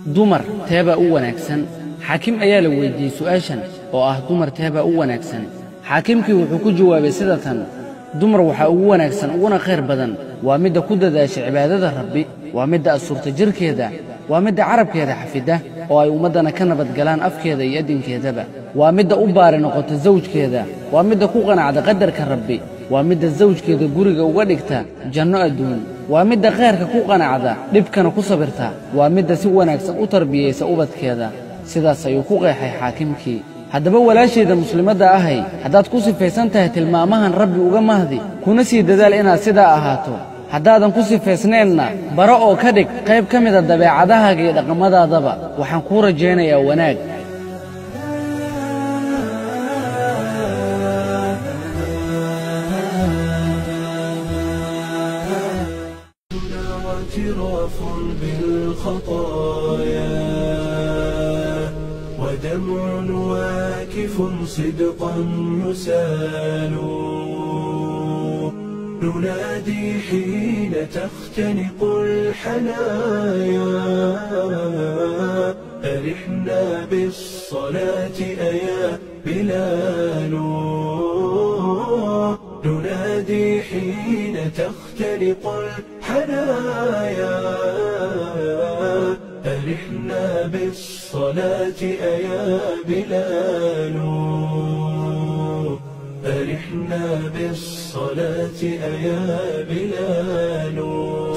dumar teebaa u wanaagsan xaakim ayaa la weyddiiyey su'aashan oo ah dumar teebaa u wanaagsan xaakimkii wuxuu ku jawaabay sida tan dumar waxaa ugu wanaagsan uguna khayr badan waa midda ku dadaasha cibaadada rabbi waa midda asurta jirkeeda waa midda carabkeeda xafidda oo ay ummaddana ka nabadgalaan afkeeda iyo addinkeedaba waa midda u baari noqota sawjkeeda waa midda ku qanacda qadarka rabbi waa midda sawjkeeda guriga uga dhigta janno adduun waa midda khayrka ku qanacda dhibkana ku sabirta waa midda si wanaagsan u tarbiyaysa ubadkeeda sidaas ayuu ku qeexay xaakimkii haddaba walaashayda muslimadda ahay haddaad ku sifaysan tahay tilmaamahan rabbi uga mahdi kuna sii dadaal inaad sidaa ahaato haddaadan ku sifaysnaynna bara oo ka dhig qayb ka mida dabeecadahaaga iyo dhaqamadaadaba waxaan kuu rajaynayaa wanaag واعتراف بالخطايا ودمع واكف صدقا يسال ننادي حين تختنق الحنايا أرحنا بالصلاة أيا بلال ننادي حين تختنق الحنايا أرحنا بالصلاة أيا بلال أرحنا بالصلاة أيا بلال